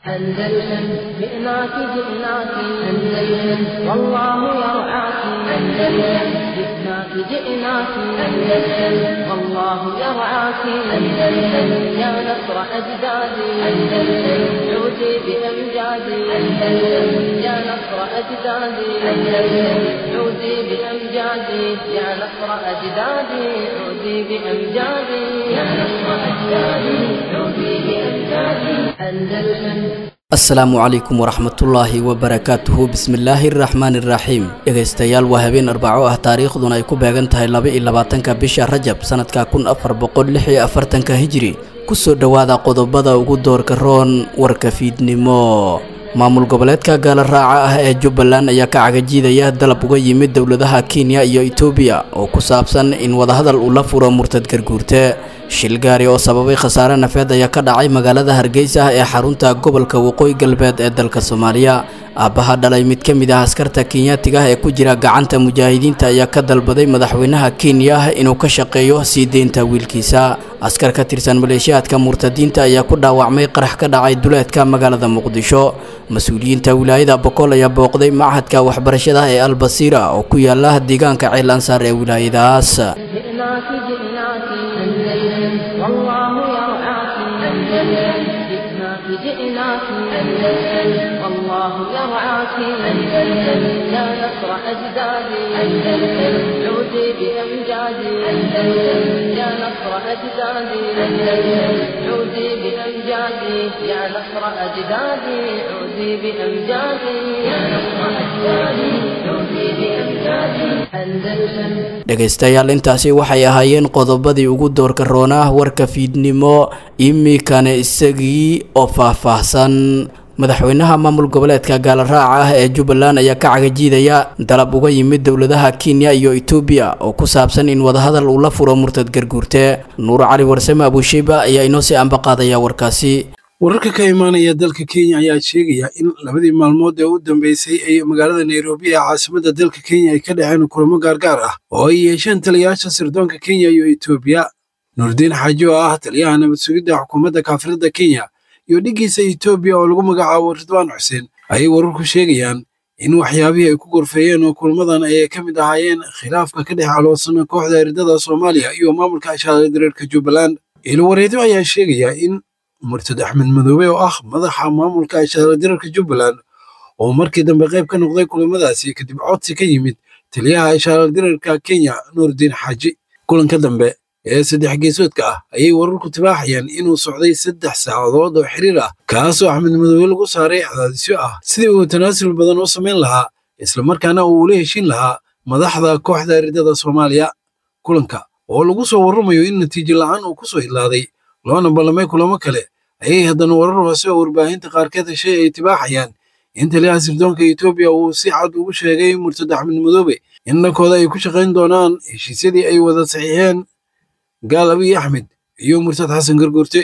أندلسن جئناك جئناك أندلسن والله يرعاك أندلسن جئناك جئناك أندلسن والله يرعاك أندلسن يا نصر أجدادي أندلسن عودي بأمجادي أندلسن يا نصر أجدادي أندلسن عودي بأمجادي يا نصر أجدادي عودي بأمجادي يا نصر أجدادي عودي بأمجادي أندلسن asalaamu calaykum waraxmatullaahi wabarakaatuhu bismillaahi araxmaani iraxiim dhegaystayaal waa habeen arbaco ah taariikhduna ay ku beegan tahay laba iyo labaatanka bisha rajab sanadka kun afar boqol lix iyo afartanka hijri kusoo dhowaada qodobada ugu doorka roon warka fiidnimo maamul goboleedka gaala raaca ah ee jubbaland ayaa ka cagajiidaya dalab uga yimid dowladaha kenya iyo etoobiya oo ku saabsan in wadahadal uu la furo murtad garguurte shil gaari oo sababay khasaare nafeed ayaa ka dhacay magaalada hargeysa ee xarunta gobolka waqooyi galbeed ee dalka soomaaliya aabbaha dhalay mid ka mid ah askarta kenyaatiga ah ee ku jira gacanta mujaahidiinta ayaa ka dalbaday madaxweynaha kenya inuu ka shaqeeyo sii deynta wiilkiisa askar ka tirsan maleeshiyaadka murtadiinta ayaa ku dhaawacmay qarax ka dhacay duleedka magaalada muqdisho mas-uuliyiinta wilaayada boqol ayaa booqday machadka waxbarashada ee albasiira oo ku yaala deegaanka ceel ansaar ee wilaayadaas جئناك جئناك أندلسن والله يرعاك أندلسن جئناك جئناك أندلسن والله يرعاك أندلسن يا نصر أجدادي أندلسن عودي بأمجادي أندلسن يا نصر أجدادي أندلسن عودي بأمجادي يا نصر أجدادي عودي بأمجادي يا نصر أجدادي عودي بأمجادي أندلسن dhegaystayaal intaasi waxay ahaayeen qodobadii ugu doorka roonah warka fiidnimo iminkana isagii oo faahfaahsan madaxweynaha maamul goboleedka gaala raaca ah ee jubbaland ayaa ka cagajiidaya dalab uga yimid dowladaha kenya iyo etoobiya oo ku saabsan in wadahadal uu la furo murtad garguurte nuur cali warsame abuusheyba ayaa inoo sii ambaqaadaya warkaasi wararka ka imaanaya dalka kenya ayaa sheegaya in labadii maalmood ee u dambeysay ay magaalada nairobi ee caasimadda dalka kenya ay ka dhaceen kulamo gaargaar ah oo ay yeesheen taliyayaasha sirdoonka kenya iyo etoobiya nuurdiin xaaji oo ah taliyaha nabad sugidda xukuumadda kaafirada kenya iyo dhiggiisa etoobiya oo lagu magacaabo ridwaan xuseen ayay wararku sheegayaan in waxyaabihii ay ku gorfeeyeen oo kulmadan ay ka mid ahaayeen khilaafka ka dhex aloosana kooxda eridada soomaaliya iyo maamulka ashaara dareerka jubbaland ilowareedyo ayaa sheegaya in murtad axmed madoobe oo ah madaxa maamulka ashaara dareerka jubbaland oo markii dambe qayb ka noqday kulamadaasi kadib codsi ka yimid taliyaha ashaara dareerka kenya nuurdiin xaaji kulanka dambe ee saddex geesoodka ah ayay wararku tibaaxayaan inuu socday saddex saacadood oo xiriir ah kaasoo axmed madoobe lagu saaray cadaadisyo ah sidii uu tanaasul badan u samayn lahaa islamarkaana uu ula heshin lahaa madaxda kooxda eridada soomaaliya kulanka oo lagu soo warramayo in natiijo la'aan uu ku soo idlaaday loona ballamay kulamo kale ayay haddana warar hoose oo warbaahinta qaarkeed heshay ay tibaaxayaan in taliyaha sirdoonka etoobiya uu si cad ugu sheegay murtad axmed madoobe in dhankooda ay ku shaqayn doonaan heshiisyadii ay wada saxiixeen gaal abiy axmed iyo murtad xasan garguurte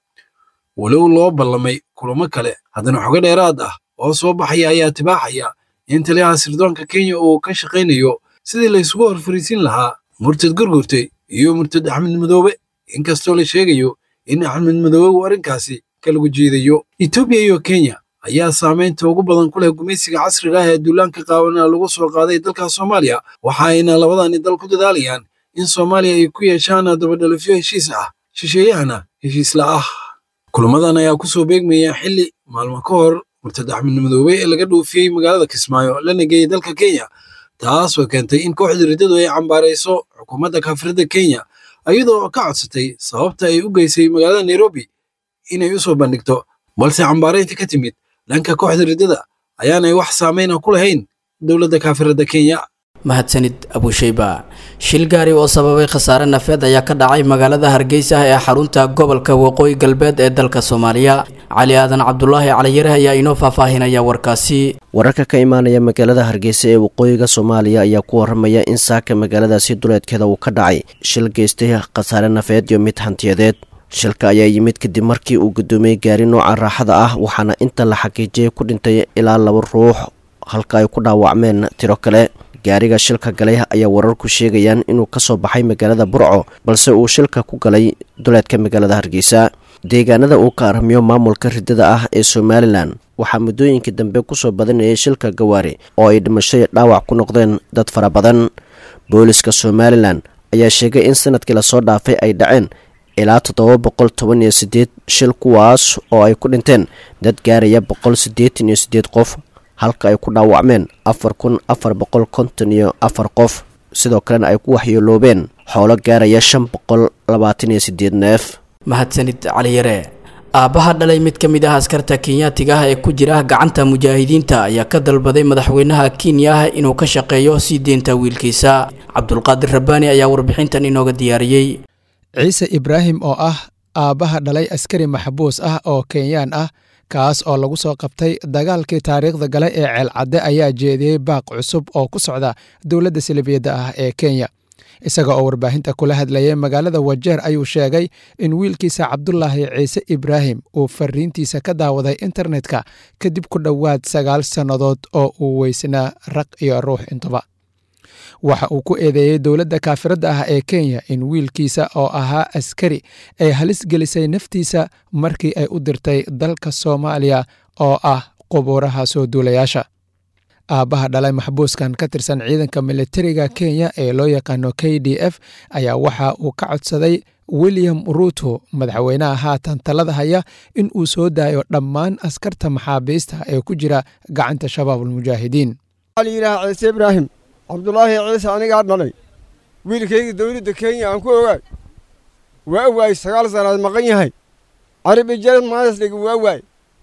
walow loo ballamay kulamo kale haddana xogo dheeraad ah oo soo baxaya ayaa tibaaxaya in taliyaha sirdoonka kenya uu ka shaqaynayo sidii la isugu horfariisin lahaa murtad garguurte iyo murtad axmed madoobe inkastoo la sheegayo in axmed madoobe uu arrinkaasi ka lagu jeedayo etoobiya iyo kenya ayaa saamaynta ugu badan ku leh gumaysiga casriga ah ee duulaanka qaabana lagu soo qaaday dalka soomaaliya waxa ayna labadani dal ku dadaalayaan in soomaaliya ay ku yeeshaan dabadhalafyo heshiis ah shisheeyahana heshiisla ah kulamadan ayaa ku soo beegmaya xilli maalmo ka hor murtad axmed madoobe ee laga dhoofiyey magaalada kismaayo lana geeyey dalka kenya taasoo keentay in kooxda riddadu ay cambaarayso xukuumadda kaafirada kenya iyadoo ka codsatay sababta ay u geysay magaalada nairobi inay u soo bandhigto balse cambaaraynta ka timid dhanka kooxda riddada ayaanay wax saameyna ku lahayn dowladda kaafirada kenya mahadsanid abuusheyba shil gaari oo sababay khasaare nafeed ayaa ka dhacay magaalada hargeysa ee xarunta gobolka waqooyi galbeed ee dalka soomaaliya cali aadan cabdulaahi caliyare ayaa inoo faahfaahinaya warkaasi wararka ka imaanaya magaalada hargeysa ee waqooyiga soomaaliya ayaa ku waramaya in saaka magaaladaasi duleedkeeda uu ka dhacay shil geystay khasaare nafeed iyo mid hantiyadeed shilka ayaa yimid kadib markii uu gudoomiyey gaari nooca raaxada ah waxaana inta la xaqiijiyay ku dhintay ilaa laba ruux halka ay ku dhaawacmeen tiro kale gaariga shilka galay ayaa wararku sheegayaan inuu kasoo baxay magaalada burco balse uu shilka ku galay duleedka magaalada hargeysa deegaanada uu ka aramiyo maamulka ridada ah ee somalilan waxaa muddooyinkii dambe kusoo badanayay shilka gawaari oo ay dhimashay dhaawac ku noqdeen dad fara badan booliska somalilan ayaa sheegay in sanadkii lasoo dhaafay ay dhaceen ilaa toddoba boqol toban iyo siddeed shil kuwaas oo ay ku dhinteen dad gaaraya boqol siddeetan iyo siddeed qof halka ay ku dhaawacmeen afar kun afar boqol konton iyo afar qof sidoo kalena ay ku waxyeeloobeen xoolo gaaraya shan boqol labaatan iyo siddeed neef mahadsanid caliyare aabbaha dhalay mid ka mid ah askarta kenyaatiga ah ee ku jira gacanta mujaahidiinta ayaa ka dalbaday madaxweynaha kenya ah inuu ka shaqeeyo sii deynta wiilkiisa cabdulqaadir rabbaani ayaa warbixintan inooga diyaariyey ciise ibraahim oo ah aabbaha dhalay askari maxbuus ah oo kenyaan ah kaas oo lagu soo qabtay dagaalkii taariikhda gale ee ceelcadde ayaa jeediyey baaq cusub oo ku socda dowladda salibiyadda ah ee kenya isaga oo warbaahinta kula hadlayay magaalada wajeer ayuu sheegay in wiilkiisa cabdulaahi ciise ibraahim uu fariintiisa ka daawaday internetka kadib ku dhowaad sagaal sannadood oo uu weysnaa raq iyo ruux intuba waxa uu ku eedeeyey dowladda kaafiradda ah ee kenya in wiilkiisa oo ahaa askari ay halis gelisay naftiisa markii ay u dirtay dalka soomaaliya oo ah qubuuraha soo duulayaasha aabbaha dhalay maxbuuskan ka tirsan ciidanka militariga kenya ee loo yaqaano k d f ayaa waxa uu ka codsaday william ruuto madaxweynaha haatan talada haya in uu soo daayo dhammaan askarta maxaabiista ee ku jira gacanta shabaabulmujaahidiin yidhaha ciise ibraahim cabdulaahi ciise anigaa dhalay wiilkayga dowladda kenya aan ku ogaay waa waay sagaal sannaad maqan yahay carabi jared maasliga waa waay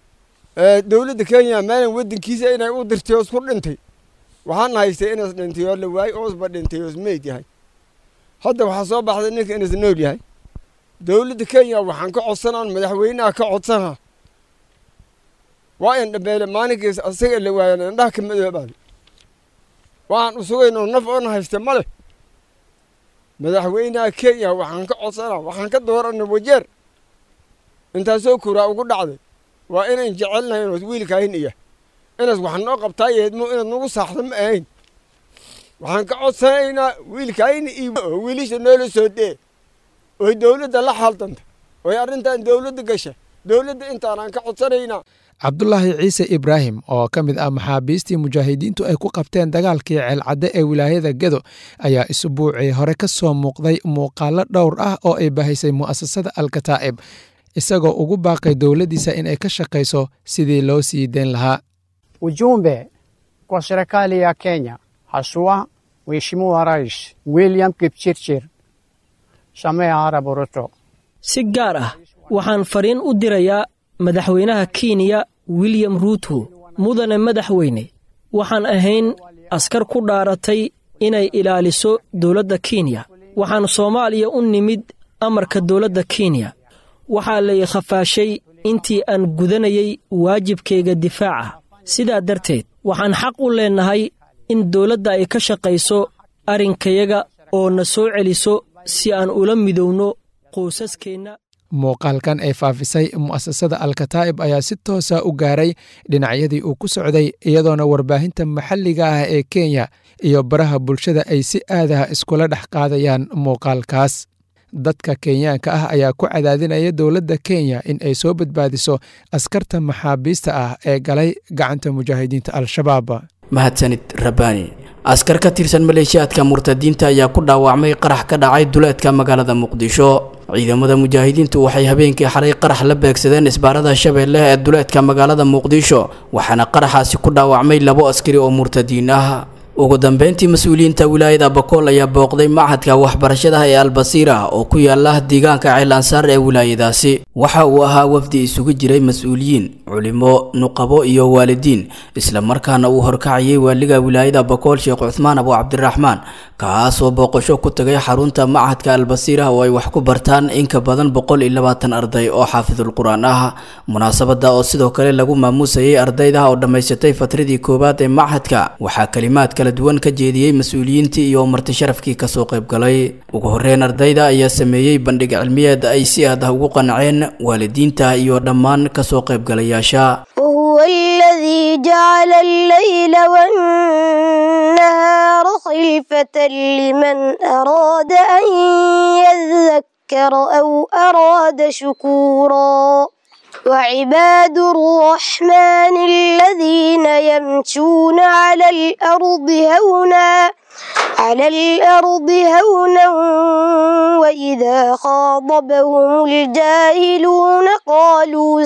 dowladda kenya maalan waddankiisa inay u dirtay oo isku dhintay waxaan haystay inas dhintay oo la waayey oosba dhintay oos meyd yahay hadda waxaa soo baxday ninka inas nool yahay dowladda kenya waxaan ka codsanaan madaxweynaha ka codsanaa waa in dhabeele maalinkiis asaga la waayan indhaha ka madoobaada waxaan u sugaynoo naf oona haysta ma leh madaxweynaha kenya waxaan ka codsanaa waxaan ka dooranay wajeer intaasoo kuraa ugu dhacday waa inayn jecelnahay inoos wiilkaahin iya inaas wax noo qabtaa yeedmo inaad nagu saaxda ma ahayn waxaan ka codsanaynaa wiilkaahin iyo oo wiilisha noola soo dee oy dowladda la xaldanta oy arrintan dowladda gasha dowladda intaanaan ka codsanaynaa cabdulaahi ciise ibraahim oo ka mid ah maxaabiistii mujaahidiintu ay ku qabteen dagaalkii ceelcadde ee wilaayada gedo ayaa isbuucii hore ka soo muuqday muuqaallo dhowr ah oo ay bahaysay mu'asasada alkataa'ib isagoo ugu baaqay dowladdiisa in ay ka shaqayso sidii loo sii deyn lahaa ujumbe kwa serikali ya Kenya haswa Mheshimiwa Rais William Kipchirchir Samia Arap Ruto si gaar ah waxaan fariin u dirayaa madaxweynaha kenya william ruuto mudane madaxweyne waxaan ahayn askar ku dhaaratay inay ilaaliso dowladda kenya waxaan soomaaliya u nimid amarka dowladda kenya waxaa lay khafaashay intii aan gudanayay waajibkayga difaaca sidaa darteed waxaan xaq u leennahay in dowladda ay ka shaqayso arrinkayaga oo na soo celiso si aan ula midowno qoysaskeenna muuqaalkan ay faafisay mu'asasada alkataa'ib ayaa si toosa u gaaray dhinacyadii uu ku socday iyadoona warbaahinta maxalliga ah ee kenya iyo baraha bulshada ay si aadaha iskula dhex qaadayaan muuqaalkaas dadka kenyaanka ah ayaa ku cadaadinaya dowladda kenya in ay soo badbaadiso askarta maxaabiista ah ee galay gacanta mujaahidiinta al-shabaab mahadsanid rabbaani askar ka tirsan maleeshiyaadka murtadiinta ayaa ku dhaawacmay qarax ka dhacay duleedka magaalada muqdisho ciidamada mujaahidiintu waxay habeenkii xalay qarax la beegsadeen isbaarada shabeelle ee duleedka magaalada muqdisho waxaana qaraxaasi ku dhaawacmay labo askari oo murtadiin ah ugu dambeyntii mas-uuliyiinta wilaayada bakool ayaa booqday machadka waxbarashada ee albasiira oo ku yaala deegaanka ceel ansaar ee wilaayadaasi waxa uu ahaa wafdi isugu jiray mas-uuliyiin culimo nuqabo iyo waalidiin islamarkaana uu horkacayay waaliga wilaayada bakool sheekh cuthmaan abu cabdiraxmaan kaasoo booqasho ku tagay xarunta machadka albasiira oo ay wax ku bartaan in ka badan boqol iyo labaatan arday oo xaafidul qur-aan ah munaasabada oo sidoo kale lagu maamuusayay ardayda oo dhammaysatay fatradii koowaad ee machadka waxaa kalimaad kala duwan ka jeediyey mas-uuliyiintii iyo marti sharafkii kasoo qaybgalay ugu horeyn ardayda ayaa sameeyey bandhig cilmiyeed ay si aad ah ugu qanceen waalidiinta iyo dhammaan kasoo qaybgalayaasha وهو الذي جعل الليل والنهار خلفة لمن أراد أن ذكر أو أراد شكورا وعباد الرحمن الذين يمشون على الأرض هونا على الأرض هونا وإذا خاطبهم الجاهلون قالوا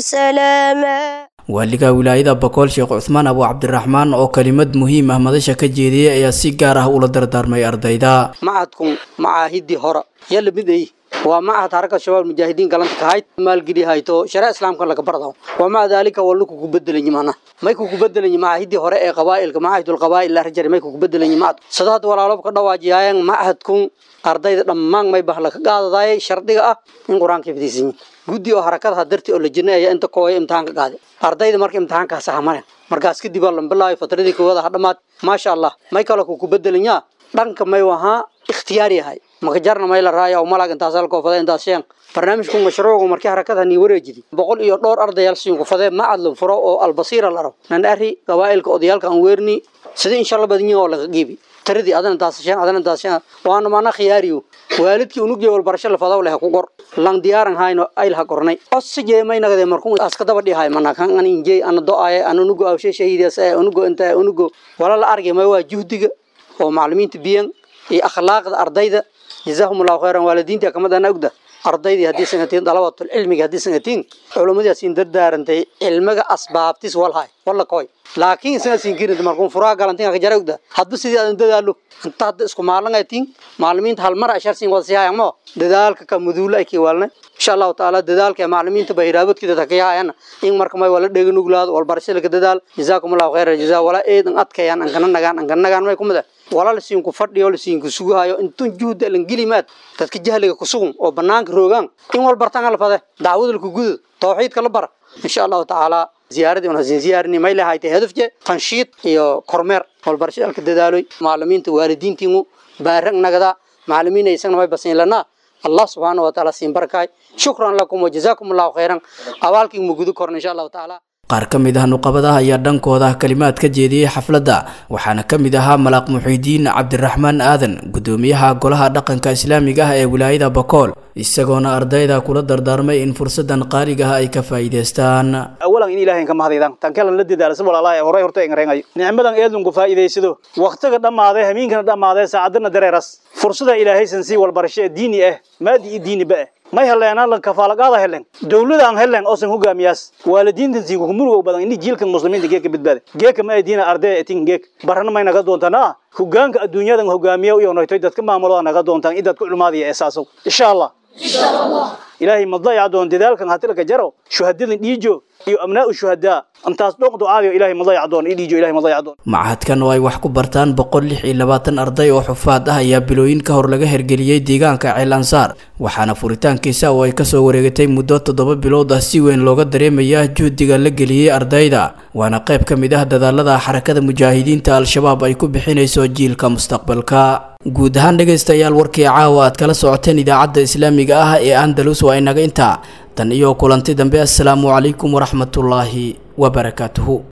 سلاما waaliga wilaayada bokool sheekh cuthmaan abu cabdiraxmaan oo kelimad muhiim ah madasha ka jeediyey ayaa si gaar ah ula dardaarmay ardayda macadkun macaahidii hora yalla miday waa macahad haraka shabaab mujaahidiin galanta kahayd maalgeli hayto sharaa islaamka laga bardo waa maca daalika waa luku ku bedelanyi mana may ku ku bedelanyi macaahidii hore ee qabaa'ilka macaahidul qabaa'il la rajari may ku ku bedelanyi macad sadaad walaalob ka dhawaajiyaayan macahadkun ardayda dhammaan may bahla ka qaadadaayay shardiga ah in qur-aanka ifdiisanyi guddi oo harakadaha darti oo la jinaya inta kooya imtixaanka qaade ardayda marka imtixaankaa saxamane markaas kadib aa lambilaayo fatradii koowaad ha dhammaad maasha allah may kale ku ku bedelanyaa dhanka may wahaa ikhtiyaar yahay makajarna may la raaya oo malag intaas halkoo fadee intaas sheen barnaamijku mashruucu markii harakada nii wareejidi boqol iyo dhowr ardayaal siinku fadee macadlan furo oo albasiira laro nan ari qabaa'ilka odayaalka aan weerni sidii insha allah badinyin oo laga geebi taradii adana intaas sheen adana intaas sheen waana maana khiyaariyo waalidkii unugii walbarasho la fadaw leh ku qor lang diyaaran hayno ayl ha qornay osije may nagade markuu aska daba dhihay mana kan an injey ana do-aye an unugo awshe shahiidas ee unugo inta unugo wala la argay may waa juhdiga oo macallimiinta biyan iyo akhlaaqda ardayda jazaahum allahu khayran waalidiinta kamadana ogda ardaydii haddii sangatiin dalabatul cilmiga haddii sangatiin culimmadii siin dardaarantay cilmiga asbaabtis walhay walla koy laakiin isaga siin kirin markuu furaa galantin ka jara ogda hadba sidii aan dadaalo inta hadda isku maalin ay tiin maalimiinta hal mar ashar siin wada siyaayaan mo dadaalka ka muduula ay kiwaalna insha allahu taala dadaalka ee macallimiinta bahiraabadkida takayaan in marka may wala dheega nuglaado walbarashada ka dadaal jazaakum allahu khayran jazaa wala eedan adkayaan an kana nagaan an kana nagaan may kumada wala la siin ku fadhiyo la siin ku sugahayo intun juhda lan gilimaad dadka jahliga ku sugan oo banaanka roogaan in wal bartaan la fade daawada ku gudud tawxiidka la bara insha allahu taala ziyaaradii una siin ziyaarini may lahayd hadafje tanshiid iyo kormeer walbarashada ka dadaaloy macallimiinta waalidiintiinu baarag nagada macallimiin aysan may basin lana الله سبحانه وتعالى سين بركاي شكرا لكم وجزاكم الله خيرا أوالكم مجدو كورن إن شاء الله تعالى qaar ka mid ah nuqabadaha ayaa dhankooda kalimaad ka jeediyey xafladda waxaana ka mid ahaa malaaq muxiidiin cabdiraxmaan aadan gudoomiyaha golaha dhaqanka islaamiga ah ee wilaayada bokool isagoona ardayda kula dardaarmay in fursadan qaaliga ah ay ka faa'iidaystaan awalan in ilaahay ka mahadaydan tan kale la dadaalo sabal allah ee horay horta ingreenayo nicmadan eedun ku faa'iidaysado waqtiga dhammaaday habeenkana dhammaaday saacadana dareeras fursada ilaahay san sii walbarasho diini ah maadi iyo diini ba may heleen lan kafaalagaada heleen dawlada aan heleen oo san hogaamiyaas waalidiinta siin ku murugo badan in jiilka muslimiinta geeka badbaada geeka ma diina arday etin geek barana may naga doontaan hogaanka adduunyadan hogaamiya iyo noytay dadka maamulo naga doontaan idad ku culmaadiya asaaso insha Allah insha Allah ilaahay ma dayac doon dadaalkan hatilka jaro shuhadadan dhiijo iyo abnaa shuhadaa intaas dhoq ducaadiyo ilaahay ma dayac doon dhiijo ilaahay ma dayac doon macahadkan oo ay wax ku bartaan boqol lix iyo labaatan arday oo xufaad ah ayaa bilooyin ka hor laga hergeliyey deegaanka ceel ansaar waxaana furitaankiisa oo ay kasoo wareegatay muddo toddoba bilood ah si weyn looga dareemaya juhdiga la geliyey ardayda waana qayb ka mid ah dadaalada xarakada mujaahidiinta al-shabaab ay ku bixinayso jiilka mustaqbalka guud ahaan dhegaystayaal warkii caawa aad kala socoteen idaacadda islaamiga ah ee andalus waa inaga intaa tan iyo kulanti dambe assalaamu calaykum waraxmatullaahi wabarakaatuhu